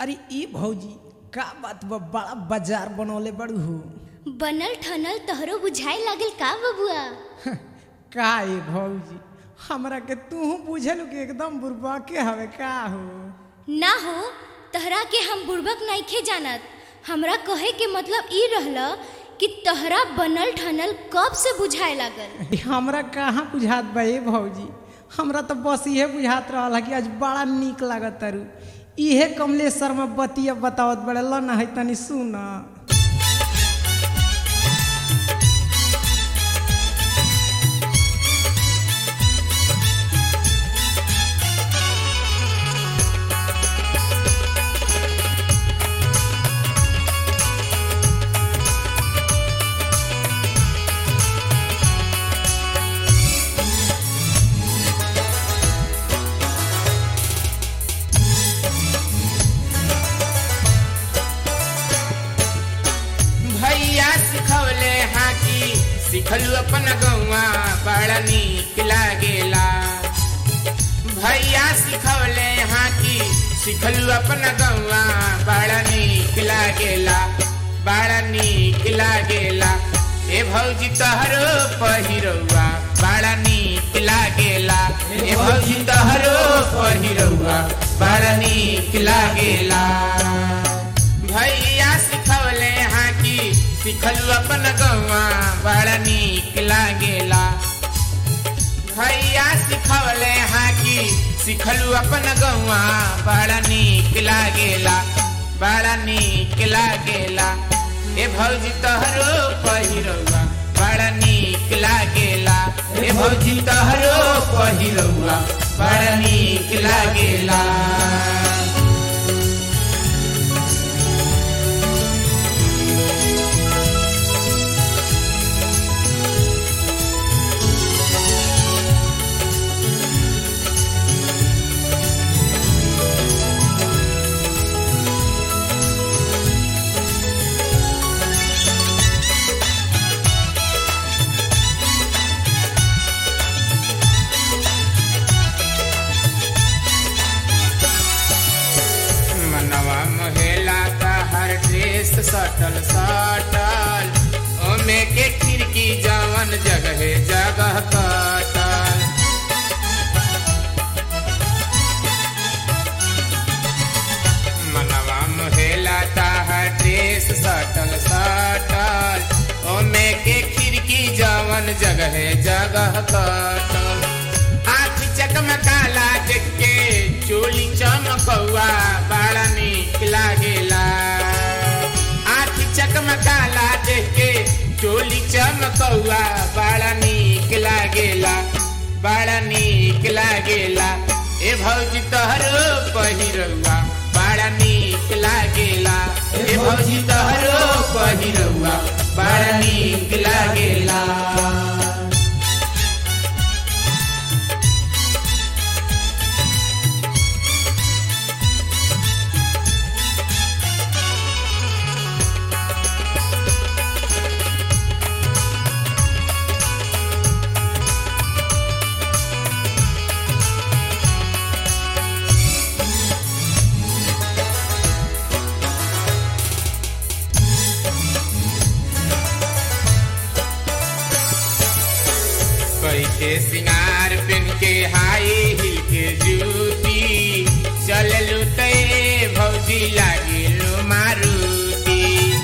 अरे ई भौजी का बात बा बड़ा बाजार बनौले बड़ू हो बनल ठनल तोहरो बुझाए लागल का बबुआ का ए भौजी हमरा के तू बुझल कि एकदम बुरबा के हवे का हो ना हो तहरा के हम बुड़बक नइखे जानत हमरा कहे के मतलब ई रहल कि तहरा बनल ठनल कब से बुझाए लागल ई हमरा कहाँ बुझात बा ए भौजी हमरा तो बस इहे बुझात रहल कि आज बड़ा नीक लागत तारू इहे कमलेश्वर में बतिया बतावत बड़े ल ना है तनी सुन भैया सिखवले हाकी सिखलू अपन गौवा बड़ा नीक लागेला भैया सिखवले हाकी सिखलू अपन गौवा बड़ा नीक लागेला बड़ा नीक लागेला ए भौजी तहरो पहिरौआ बड़ा नीक लागेला ए भौजी तहरो पहिरौआ बड़ा नीक लागेला भैया सिखवले हाकी सिखलू अपन गौवा बड़ा नीक लागेला भैया सिखवले हाकी सिखलू अपन गौवा बड़ा नीक लागेला बड़ा नीक लागेला ए भौजी तोहरो पहिरौआ बड़ा नीक लागेला ए भौजी तोहरो पहिरौआ बड़ा नीक लागेला मनवा महिला का हर ड्रेस सटल सटल ओमे के खिड़की जवन जगह जगह कटल मनवा महिला का हर ड्रेस सटल सटल ओमे के खिड़की जवन जगह जगह कटल आँख चकमकाला देख के चोली चमकौआ बड़ा नीक लागेला आँख चकमकाला देख के चोली चमकौआ बड़ा नीक लागेला बड़ा नीक लागेला ए भौजी तोहरो पहिरौआ बड़ा नीक लागेला ए भौजी तोहरो पहिरौआ बड़ा नीक लागेला कई के सिंगार पहन के हाई हिल के जूती चललू ते भौजी लागिलू मारुति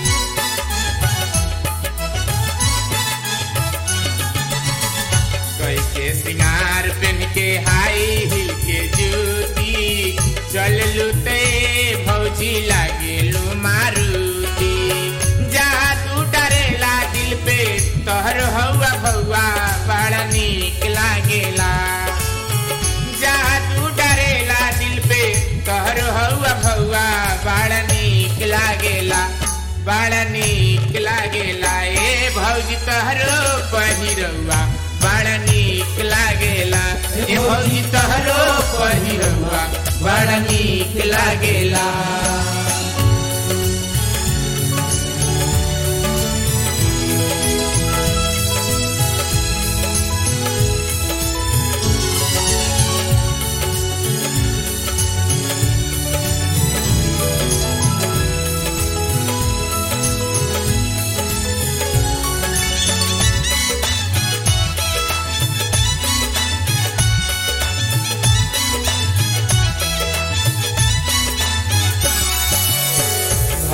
कई के सिंगार पहन के हाई हिल के जूती चललू ते भौजी लागिलू मारुति जा तू डरेला दिल पे तोहर हौआ भौआ बड़ा नीक लागेला जा तू डरेला दिल पे तोहर हौआ भौआ बड़ा नीक लागेला बड़ा नीक लागेला ए भौजी तोहरो पहिरौआ बड़ा नीक लागेला ए भौजी तोहरो पहिरौआ बड़ा नीक लागेला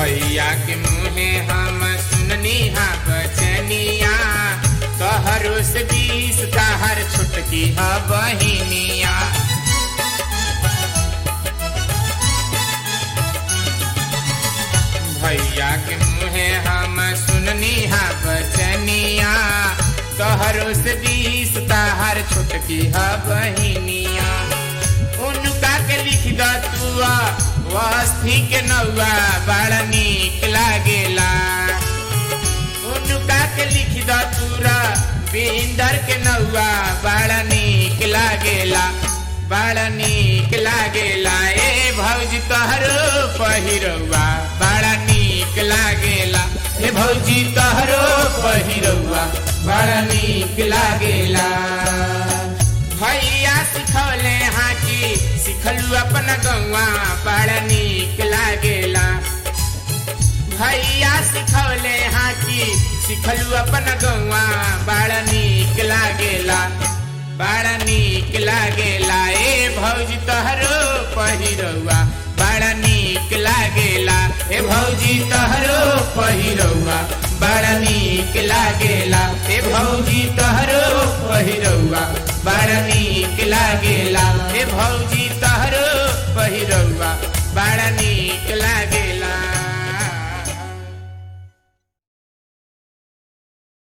भैया के मुहे हम सुननी हा बचनिया तोहरो से बीस ताहर छुटकी हा बहिनिया भैया के मुहे हम सुननी हा बचनिया तोहरो से बीस ताहर छुटकी हा बहिनिया उनका के लिख द तुआ वस्ती के नौआ बड़ा नीक लागेला उनका के लिख द तुरा बिंदर के नौआ बड़ा नीक लागेला बड़ा नीक लागेला ए भौजी तोहरो पहिरौआ बड़ा नीक लागेला ए भौजी तोहरो पहिरौआ बड़ा नीक लागेला भैया सिखौले हाकी सिखलू अपन गौआ बड़ा नीक लागेला भैया सिखौले हाकी सिखलू अपन गौआ बड़ा नीक लागेला बड़ा नीक लागेला ए भौजी तोहरो पहिरौआ बड़ा नीक लागेला ए भौजी तोहरो पहिरौआ बड़ा नीक लागेला ए भौजी तोहरो पहिरौआ बड़ा नीक लागेला ए भौजी तोहरो पहिरौआ बड़ा नीक लागे